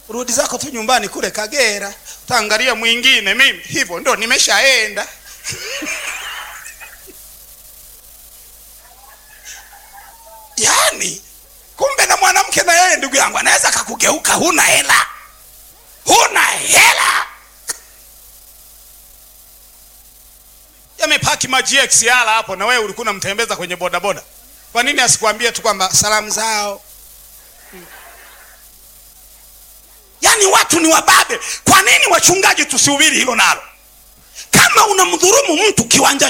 rudi zako tu nyumbani kule Kagera, utaangalia mwingine. Mimi hivyo ndo nimeshaenda. Yaani kumbe na mwanamke na yeye, ndugu yangu, anaweza kakugeuka. Huna hela, huna hela, yamepaki ma GXR hapo, na wewe ulikuwa unamtembeza kwenye bodaboda. Kwa nini asikwambie tu kwamba salamu zao? Yaani watu ni wababe. Kwa nini wachungaji tusihubiri hilo nalo? Kama unamdhurumu mtu kiwanja